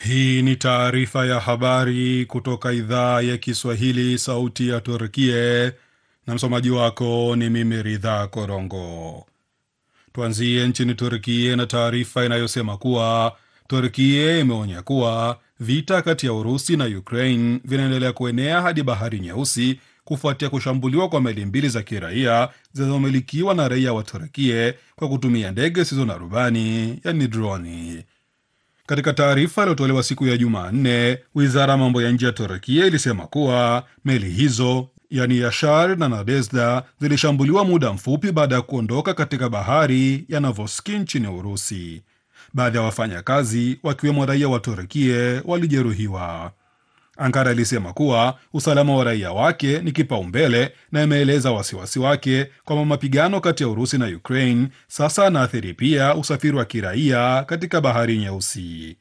Hii ni taarifa ya habari kutoka idhaa ya Kiswahili, sauti ya Turkie, na msomaji wako ni mimi Ridha Korongo. Tuanzie nchini Turkie na taarifa inayosema kuwa Turkie imeonya kuwa vita kati ya Urusi na Ukraine vinaendelea kuenea hadi Bahari Nyeusi kufuatia kushambuliwa kwa meli mbili za kiraia zinazomilikiwa na raia wa Turkie kwa kutumia ndege zisizo na rubani, yani droni. Katika taarifa iliyotolewa siku ya Jumanne, wizara ya mambo ya nje ya Turkia ilisema kuwa meli hizo yani Yashar na Nadezhda zilishambuliwa muda mfupi baada ya kuondoka katika bahari ya Novoski nchini Urusi. Baadhi ya wafanyakazi wakiwemo raia wa Turkia walijeruhiwa. Ankara ilisema kuwa usalama wa raia wake ni kipaumbele na imeeleza wasiwasi wake kwamba mapigano kati ya Urusi na Ukraine sasa anaathiri pia usafiri wa kiraia katika bahari Nyeusi.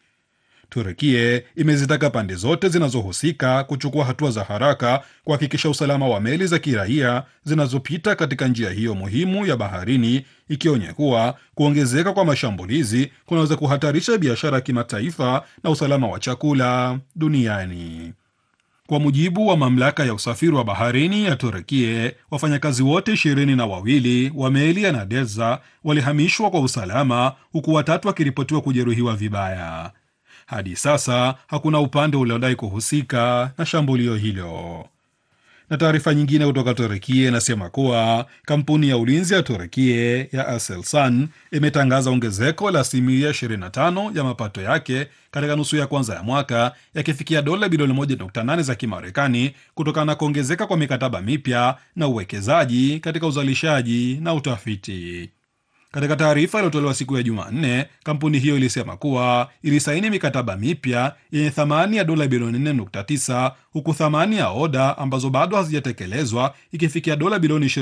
Turkie imezitaka pande zote zinazohusika kuchukua hatua za haraka kuhakikisha usalama wa meli za kiraia zinazopita katika njia hiyo muhimu ya baharini, ikionya kuwa kuongezeka kwa mashambulizi kunaweza kuhatarisha biashara ya kimataifa na usalama wa chakula duniani. Kwa mujibu wa mamlaka ya usafiri wa baharini ya Turkie, wafanyakazi wote ishirini na wawili wa meli ya Nadeza walihamishwa kwa usalama, huku watatu wakiripotiwa kujeruhiwa vibaya. Hadi sasa hakuna upande uliodai kuhusika na shambulio hilo. Na taarifa nyingine kutoka Turekie inasema kuwa kampuni ya ulinzi ya Turekie ya Aselsan imetangaza ongezeko la asilimia 25 ya mapato yake katika nusu ya kwanza ya mwaka yakifikia dola bilioni 1.8 za Kimarekani kutokana na kuongezeka kwa mikataba mipya na uwekezaji katika uzalishaji na utafiti. Katika taarifa iliyotolewa siku ya Jumanne, kampuni hiyo ilisema kuwa ilisaini mikataba mipya yenye thamani ya dola bilioni 4.9 huku thamani ya oda ambazo bado hazijatekelezwa ikifikia dola bilioni